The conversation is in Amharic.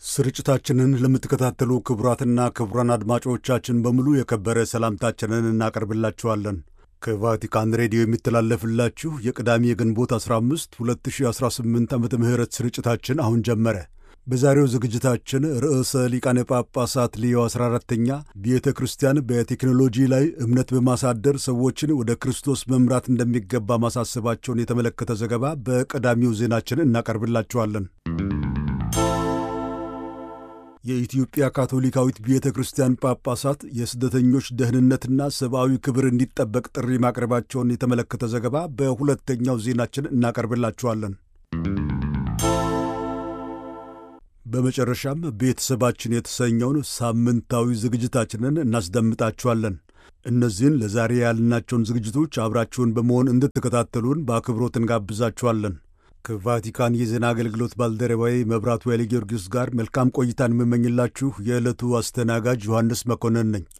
ስርጭታችንን ለምትከታተሉ ክቡራትና ክቡራን አድማጮቻችን በሙሉ የከበረ ሰላምታችንን እናቀርብላችኋለን። ከቫቲካን ሬዲዮ የሚተላለፍላችሁ የቅዳሜ የግንቦት 15 2018 ዓ ም ስርጭታችን አሁን ጀመረ። በዛሬው ዝግጅታችን ርዕሰ ሊቃነ ጳጳሳት ሌዮ 14ተኛ ቤተ ክርስቲያን በቴክኖሎጂ ላይ እምነት በማሳደር ሰዎችን ወደ ክርስቶስ መምራት እንደሚገባ ማሳሰባቸውን የተመለከተ ዘገባ በቀዳሚው ዜናችን እናቀርብላችኋለን። የኢትዮጵያ ካቶሊካዊት ቤተ ክርስቲያን ጳጳሳት የስደተኞች ደህንነትና ሰብአዊ ክብር እንዲጠበቅ ጥሪ ማቅረባቸውን የተመለከተ ዘገባ በሁለተኛው ዜናችን እናቀርብላችኋለን። በመጨረሻም ቤተሰባችን የተሰኘውን ሳምንታዊ ዝግጅታችንን እናስደምጣችኋለን። እነዚህን ለዛሬ ያልናቸውን ዝግጅቶች አብራችሁን በመሆን እንድትከታተሉን በአክብሮት እንጋብዛችኋለን። ከቫቲካን የዜና አገልግሎት ባልደረባዊ መብራቱ ኃይለ ጊዮርጊስ ጋር መልካም ቆይታን የምመኝላችሁ የዕለቱ አስተናጋጅ ዮሐንስ መኮንን ነኝ።